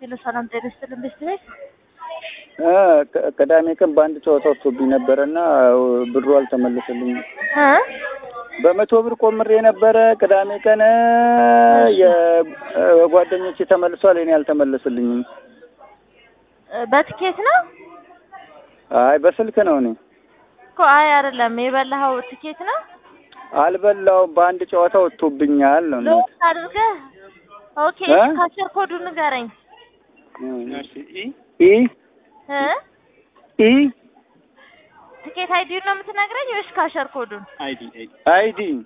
ሄሎ ሰላም ጤና ይስጥልን ቤት ቤት እ ቅ- ቅዳሜ ቀን በአንድ ጨዋታ ወጥቶብኝ ነበረ እና ብሩ አልተመለሰልኝም። እ በመቶ ብር ቆምሬ ነበረ ቅዳሜ ቀን የጓደኞቼ ተመልሷል፣ እኔ አልተመለሰልኝም። በትኬት ነው አይ በስልክ ነው። እኔ እኮ አይ አይደለም የበላኸው ትኬት ነው አልበላውም፣ በአንድ ጨዋታ ወጥቶብኛል ነው እናት። ልውጥ አድርገህ ኦኬ እ? ካሸር ኮዱ ንገረኝ ኢ እ ኢ ትኬት አይዲውን ነው የምትነግረኝ ወይስ ካሸር ኮዱን አይዲ